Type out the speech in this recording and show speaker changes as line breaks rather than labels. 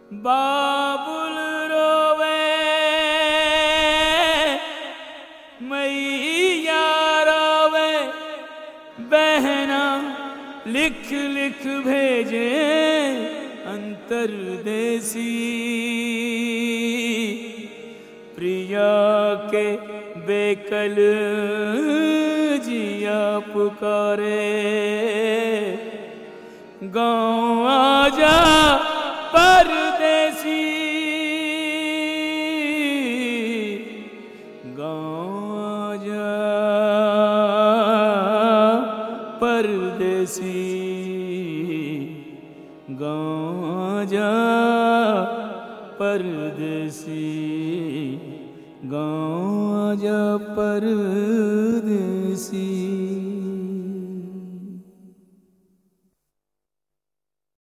बाबुल रोवे मैया रोवे बहना लिख लिख भेजे अंतरदेसी प्रिया के बेकल जिया पुकारे गाँव आजा परदेसी गाँव आजा परदेसी गाँव आजा परदेसी गाँव आजा परदेसी